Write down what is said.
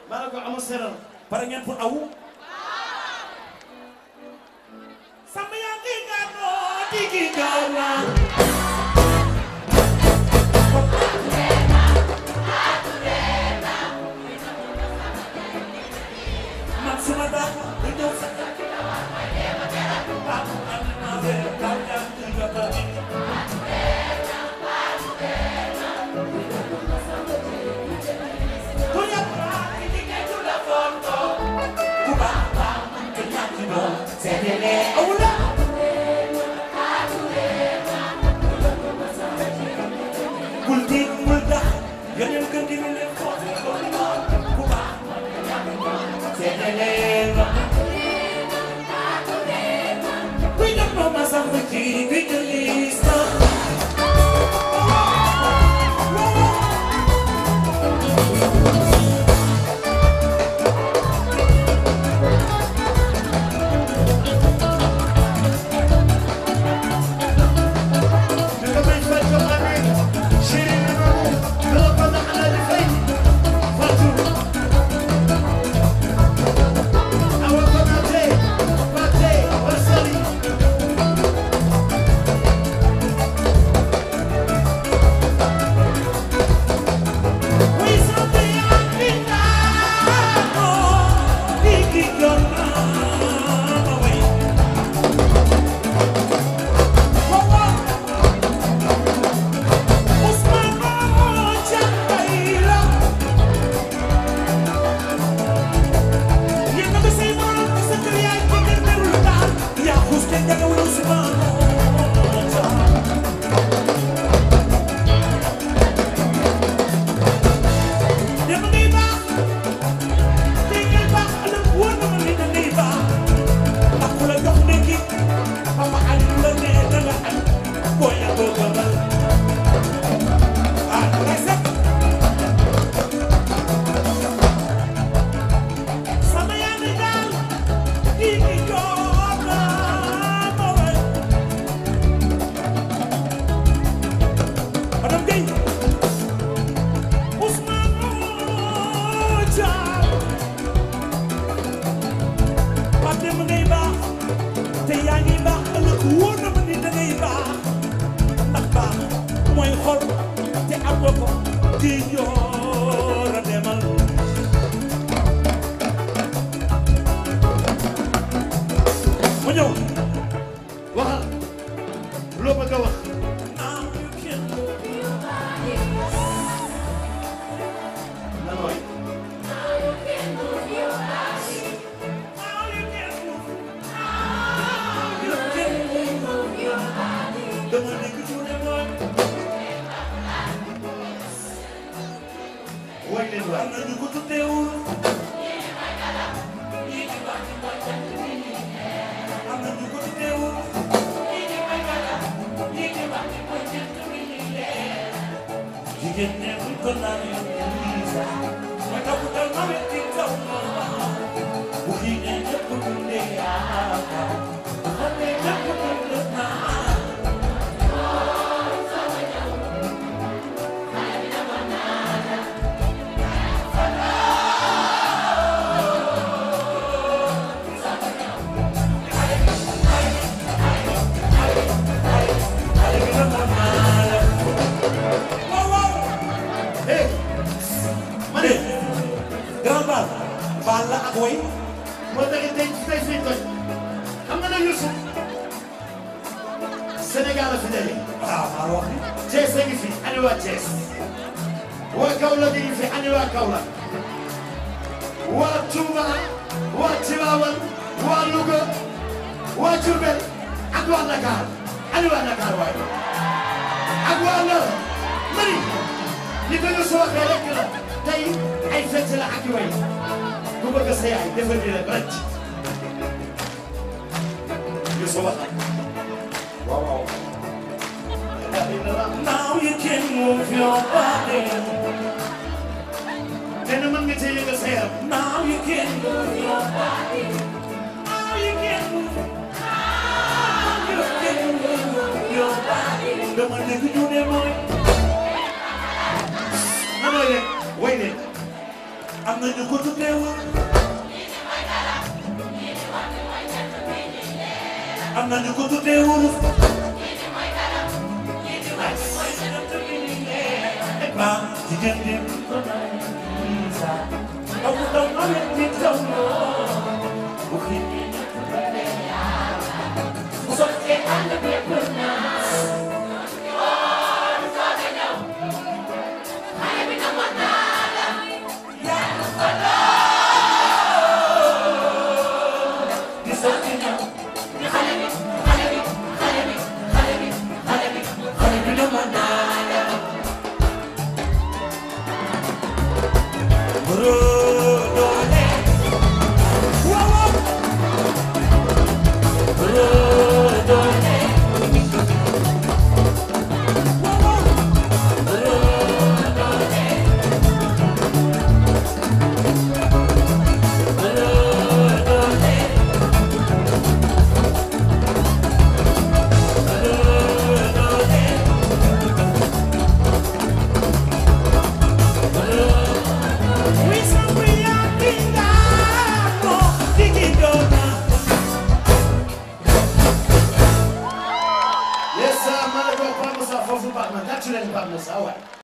maa ne ko amul seral pare ngeen pour awu sama yaa ngi gànnoo digi gaaw la man suma daa du ñëw sa ah am na weer gaaw yaa ngi jota ku yàpp laa ki jigéen ju la fonto ku baax baax te ñàkk doon seetele awula bul tiit bul tax yeneen kër gi leen foofu ko di moom ku baax seetele la kuy def ma ma sax ci bi jëli sax danga may fay ko amee chéri bi moomu dama ko na alali fay Fatou awa ko na tey Pathé Wassali Way sama yaa ngi gànnoo digi gaaw la way Boy, I go to Ah, that's it. sama yaa ngi daal di di joor la ma way madame Guèye Ousmane Thiam Pape Demba ngay baax te yaa ngi baax ëllëg wóor na ma ni da ngay baax ndax baax mooy xol te am nga ko di joor a demal ma ñëw waxal loo bëgg a wax lan mooy woy leen waay Jigéen ñi buñ ko laajee mooy toppatoo ma wet ci kaw ma bu xiinee ñëpp dundee yaakaar bu xamee ñëpp dund naa waaw waaw eh ma ne grand bal baal la ak way moo taxit tey tey suñu toj xam nga nag Youssou Sénégal la fi daje waaw maa wax ni Thiès a ngi fi ani waa Thiès waa Kaolack a ngi fi ani waa Kaolack waa Touba waa Tivaouane waa Louga waa Diourbel ak waa Dakar ani waa Dakar waaye ak waa Ndar mani li ko Youssou waxee rek la tey ay fête la ak way ku bëgg sa yaay defal ni la rëcc Youssou wax waaw waaw now you can move your body nee na mën nga cee yëngal sa yaram now you can move your body now you can move now you can move your body dama dégg ñu ne mooy nanoo leen way leen am na ñu ko tuddee woon am na ñu ko tuddee woon ba jigéen bi ko naan sa aw daw na leen di taw bu xiin bu sottee ànd bi di sotti ñëw xale bi xale bi xale bi xale bi xale bi xale bi dama naa la Bro doole waaw Bro doole waaw Bro doole Bro doole Yes, sir. Man, I go Pape Moussa foofu Pape Moussa. Tàccu leen Pape Moussa waay.